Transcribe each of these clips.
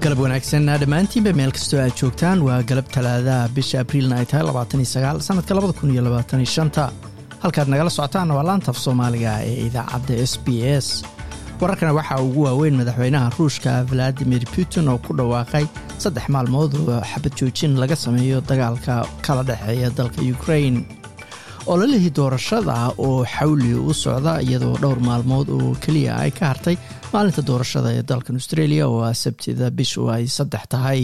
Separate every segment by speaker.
Speaker 1: galab wanaagsan dhammaantiinba meel kastoo aad joogtaan waa galab talaadaha bisha abriilna ay tahay sanadka halkaad nagala socotaanna waa laantaf soomaaliga ee idaacadda s b s wararkana waxaa ugu waaweyn madaxweynaha ruushka valadimir putin oo ku dhawaaqay saddex maalmood oo xabad joojin laga sameeyo dagaalka kala dhexeeya dalka ukrain ololihii doorashada oo xawli u socda iyadoo dhowr maalmood oo keliya ay ka hartay maalinta doorashada ee dalkan australia oo ah sabtida bishu ay saddex tahay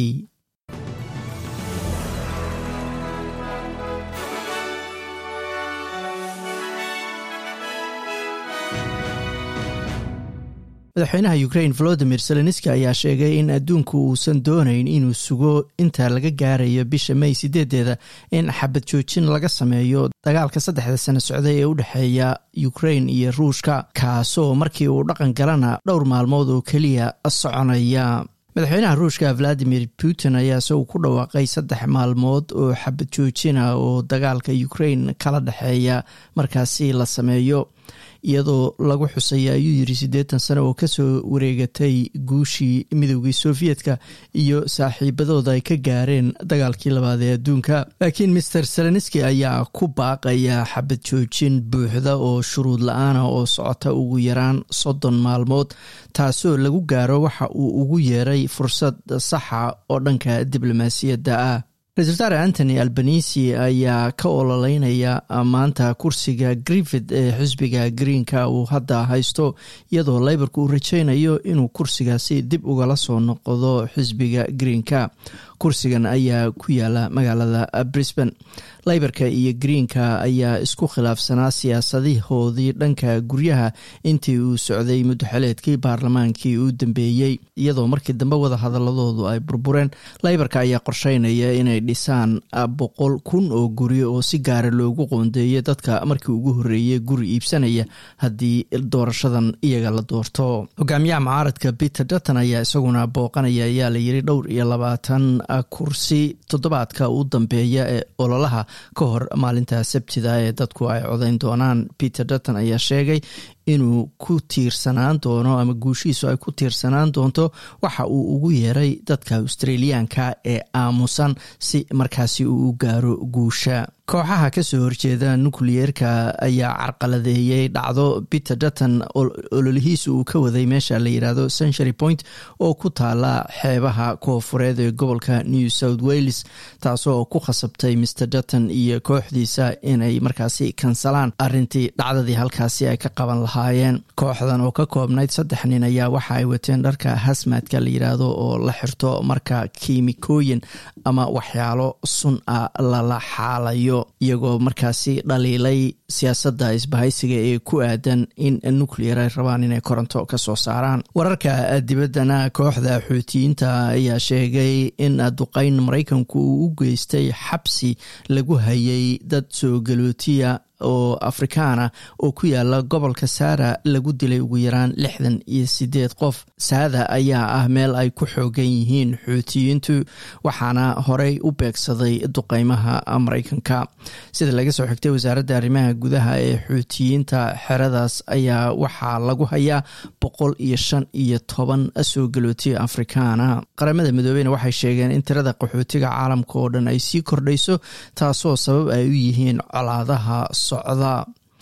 Speaker 1: madaxweynaha ukrain volodimir zelenski ayaa sheegay in adduunku uusan doonayn inuu sugo inta laga gaarayo bisha may sideedeeda in xabad joojin laga sameeyo dagaalka saddexda sano socday ee u dhexeeya ukrain iyo ruushka kaasoo markii uu dhaqan galana dhowr maalmood oo keliya soconaya madaxweynaha ruushka valadimir putin ayaa isagu ku dhawaaqay saddex maalmood oo xabad joojina oo dagaalka ukrain kala dhexeeya markaasi la sameeyo iyadoo lagu xusaya ayuu yiri siddeetan sano oo kasoo wareegatay guushii midoogii sofiyetka iyo saaxiibadooda ay ka gaareen dagaalkii labaad ee adduunka laakiin master zelenski ayaa ku baaqaya xabad joojin buuxda oo shuruud la-aana oo socota ugu yaraan soddon maalmood taasoo lagu gaaro waxa uu ugu yeeray fursad saxa oo dhanka diblomaasiyadda ah ra-isul wasaare antony albanisi ayaa ka ololeynaya maanta kursiga griffith ee xisbiga greenka uu hadda haysto iyadoo leybarka uu rajeynayo inuu kursigaasi dib ugala soo noqdo xisbiga greenka kursigan ayaa ku yaala magaalada brisbane leybarka iyo greenka ayaa isku khilaafsanaa siyaasadahoodii dhanka guryaha intii uu socday muddoxeleedkii baarlamaankii uu dambeeyey iyadoo markii dambe wada hadaladoodu ay burbureen leybarka ayaa qorsheynaya inay dhisaan boqol kun oo guri oo si gaara loogu qoondeeyo dadka markii ugu horreeyay guri iibsanaya haddii doorashadan iyaga la doorto hogaamiyaha mucaaradka peter dutton ayaa isaguna booqanaya ayaa la yiri dhowr iyo labaatan kursi toddobaadka u dambeeya ee ololaha ka hor maalinta sabtida ee dadku ay codayn doonaan peter dutton ayaa sheegay inuu ku tiirsanaan doono ama guushiisu ay ku tiirsanaan doonto waxa uu ugu yeeray dadka australiyaanka ee aamusan si markaasi uu u gaaro guusha kooxaha kasoo horjeeda nukliyeerka ayaa carqaladeeyey dhacdo peter dutton ololihiisa uu ka waday meesha la yidhaahdo century point oo ku taala xeebaha koofureed ee gobolka new south wales taasoo ku khasabtay mr dutton iyo kooxdiisa inay markaasi kansalaan arintii dhacdadii halkaasi ay ka qaban lahaayeen kooxdan oo ka koobnayd saddex nin ayaa waxa ay wateen dharka hasmadka la yidhaahdo oo la xirto marka kiimikooyin ama waxyaalo sun a lala xaalayo iyagoo markaasi dhaliilay siyaasadda isbahaysiga ee ku aadan in nuclear ay rabaan inay koronto ka soo saaraan wararka dibaddana kooxda xuutiyiinta ayaa sheegay in duqeyn maraykanku uu u geystay xabsi lagu hayay dad soo galootiya oo afrikaana oo ku yaala gobolka saara lagu dilay ugu yaraan lixdan iyo sideed qof saada ayaa ah meel ay ku xoogan yihiin xuutiyiintu waxaana horey u beegsaday duqeymaha maraykanka sida laga soo xigtay wasaaradda arrimaha gudaha ee xuutiyiinta xeradaas ayaa waxaa lagu hayaa boqol iyo shan iyo toban soo galootiya afrikaana qaramada midoobeyna waxay sheegeen in tirada qaxootiga caalamka oo dhan ay sii kordhayso taasoo sabab ay u yihiin colaadaha socda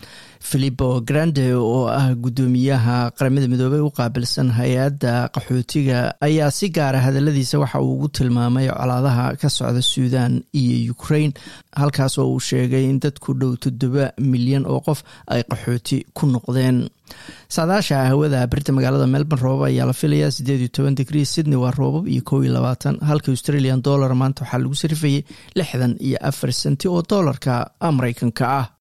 Speaker 1: filipo grande oo ah guddoomiyaha qaramada midoobey u qaabilsan hay-adda qaxootiga ayaa si gaara hadaladiisa waxa uu ugu tilmaamay colaadaha ka socda suudan iyo ukrain halkaas oo uu sheegay in dad ku dhow toddoba milyan oo qof ay qaxooti ku noqdeen saadaasha hawada birta magaalada melbourne roobab ayaa la filayaa sideed iyo toban digrii sydney waa roobab iyo kow iyo labaatan halka australian dollar maanta waxaa lagu sarifayay lixdan iyo afar senti oo doolarka mareykanka ah